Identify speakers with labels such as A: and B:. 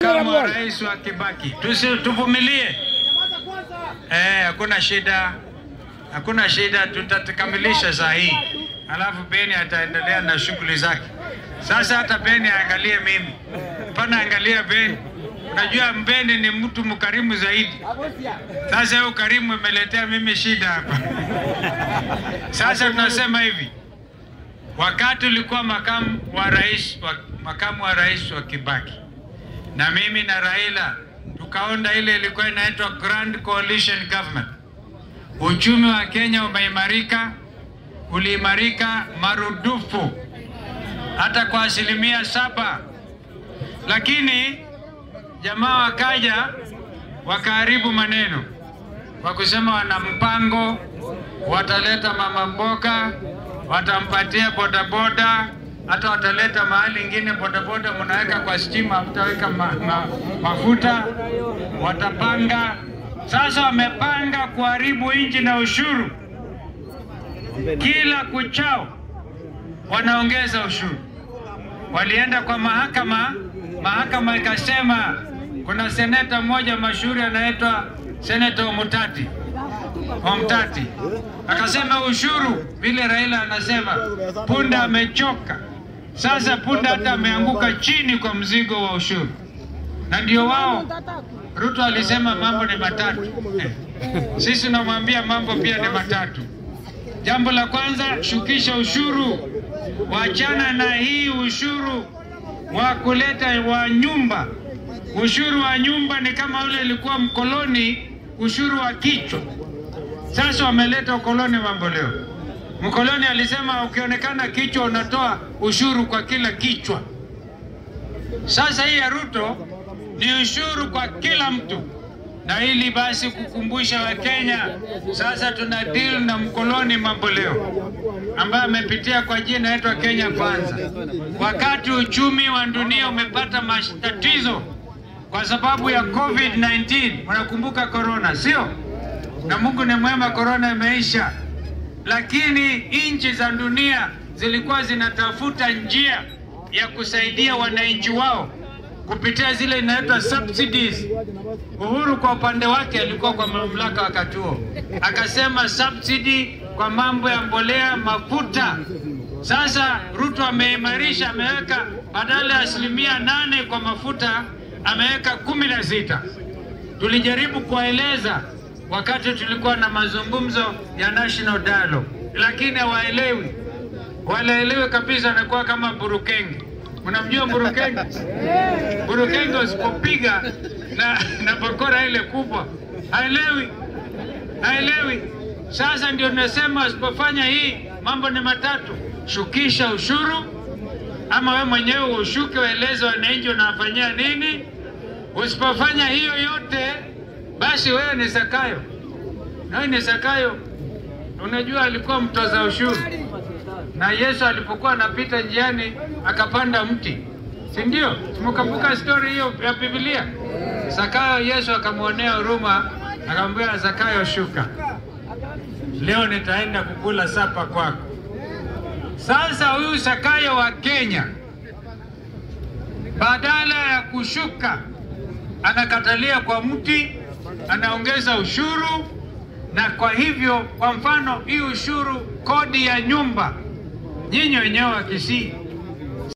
A: makamu wa rais wa Kibaki. Tusi, tuvumilie. Eh, hakuna shida, hakuna shida, tutakamilisha saa hii, alafu Beni ataendelea na shughuli zake. Sasa hata Beni aangalie mimi, pana angalia Beni. Unajua Beni ni mtu mkarimu zaidi. Sasa hiyo ukarimu imeletea mimi shida hapa. Sasa tunasema hivi, wakati ulikuwa makamu wa rais wa, makamu wa rais wa Kibaki na mimi na Raila tukaunda ile ilikuwa inaitwa Grand Coalition Government. Uchumi wa Kenya umeimarika, uliimarika marudufu hata kwa asilimia saba, lakini jamaa wakaja wakaharibu maneno kwa kusema wana mpango, wataleta mama mboga, watampatia bodaboda, hata wataleta mahali ingine bodaboda mnaweka kwa stima, mtaweka ma, ma, mafuta, watapanga. Sasa wamepanga kuharibu nchi na ushuru, kila kuchao wanaongeza ushuru. Walienda kwa mahakama, mahakama ikasema kuna seneta mmoja mashuhuri anaitwa seneta Omutati Omtati akasema ushuru, vile Raila anasema punda amechoka. Sasa punda hata ameanguka chini kwa mzigo wa ushuru, na ndio wao. Ruto alisema mambo ni matatu eh. Sisi namwambia mambo pia ni matatu. Jambo la kwanza, shukisha ushuru, wachana na hii ushuru wa kuleta wa nyumba. Ushuru wa nyumba ni kama ule ilikuwa mkoloni, ushuru wa kichwa. Sasa wameleta ukoloni mambo leo. Mkoloni alisema ukionekana kichwa unatoa ushuru kwa kila kichwa. Sasa hii ya Ruto ni ushuru kwa kila mtu, na ili basi kukumbusha Wakenya, sasa tuna deal na mkoloni mambo leo ambaye amepitia kwa jina inaitwa Kenya Kwanza. Wakati uchumi wa dunia umepata matatizo kwa sababu ya COVID-19, unakumbuka corona, sio? Na Mungu ni mwema, corona imeisha, lakini nchi za dunia zilikuwa zinatafuta njia ya kusaidia wananchi wao kupitia zile inaitwa subsidies. Uhuru kwa upande wake alikuwa kwa mamlaka wakati huo, akasema subsidy kwa mambo ya mbolea, mafuta. Sasa Ruto ameimarisha, ameweka badala ya asilimia nane kwa mafuta ameweka kumi na sita. Tulijaribu kuwaeleza wakati tulikuwa na mazungumzo ya national dialogue, lakini hawaelewi, walaelewi kabisa, anakuwa kama burukenge. Mnamjua burukenge? Burukenge usipopiga na, na bakora ile kubwa haelewi, haelewi. Sasa ndio nasema usipofanya hii, mambo ni matatu: shukisha ushuru, ama we mwenyewe ushuke, waeleze wananchi unawafanyia nini. Usipofanya hiyo yote, basi wewe ni Zakayo, na wewe ni Zakayo. Unajua alikuwa mtoza ushuru, na Yesu alipokuwa anapita njiani akapanda mti, si ndio? Mkakumbuka stori hiyo ya Biblia? Zakayo, Yesu akamwonea huruma, akamwambia Zakayo, shuka, leo nitaenda kukula sapa kwako. Sasa huyu Zakayo wa Kenya badala ya kushuka anakatalia kwa mti, anaongeza ushuru. Na kwa hivyo, kwa mfano hii ushuru, kodi ya nyumba, nyinyi wenyewe wa Kisii